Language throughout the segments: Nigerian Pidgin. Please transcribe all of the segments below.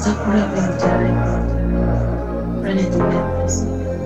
Stop rapping, Jerry. Run it in Memphis.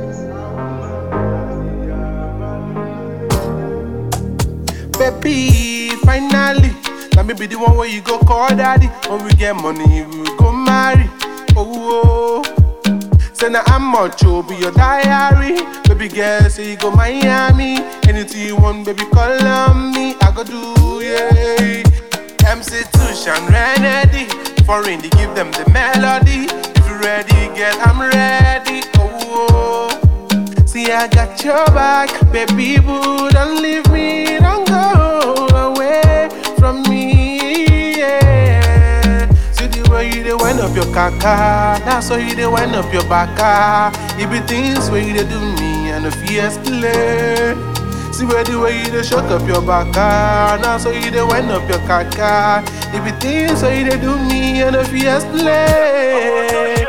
Baby, finally, now me be the one where you go call daddy. When we get money, we will go marry. Oh, oh. say now I'm much be your diary. Baby girl, say you go Miami. Anything you want, baby, call on me. I go do, yeah. MC Tushan Renedy. Foreign, they give them the melody. If you ready, girl, I'm ready. Oh, oh. See, I got your back, baby boo. Don't leave me, don't go away from me. Yeah. See the way you dey wind up your caca, that's how you dey wind up your baka. It be things where you dey do me and the fears play. See where the way you dey shut up your baka, that's how you dey wind up your caca. It be things where you dey do me and the fears play.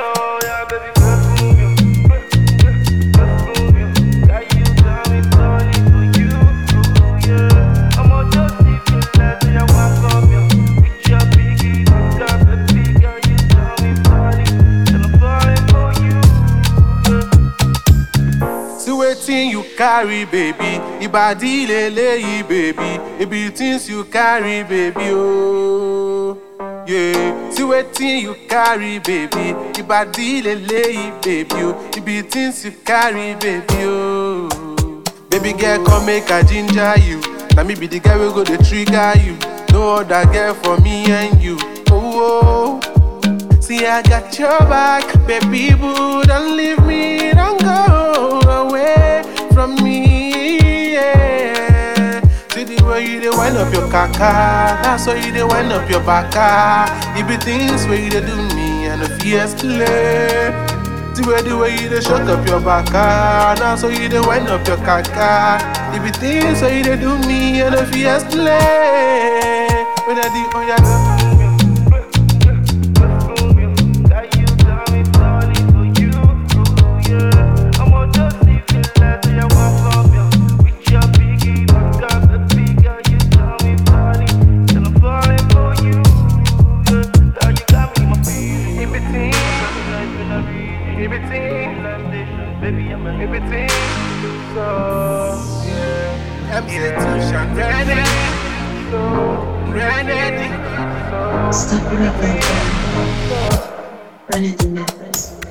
See wetin you carry, baby. Ibadi lele, baby. It be things you carry, baby. Oh, yeah. See wetin you carry, baby. Ibadi lele, baby. Oh, it be things you carry, baby. Oh, baby girl, come make a ginger you. Now me be the guy we go to trigger you. No other girl for me and you. Oh. oh. See, I got your back, baby boo. Don't leave me, don't go away from me. Yeah. See the way you dey wind up your caca, that's how you dey wind up your baka. It be things where you dey do me and the fears play. See where the way you dey shut up your baka, that's how you dey wind up your caca. It be things where you dey do me and the fears play. When I do, oh yeah. MC Tushan, ready, ready. Stop rapping, Jerry. Run it in Memphis.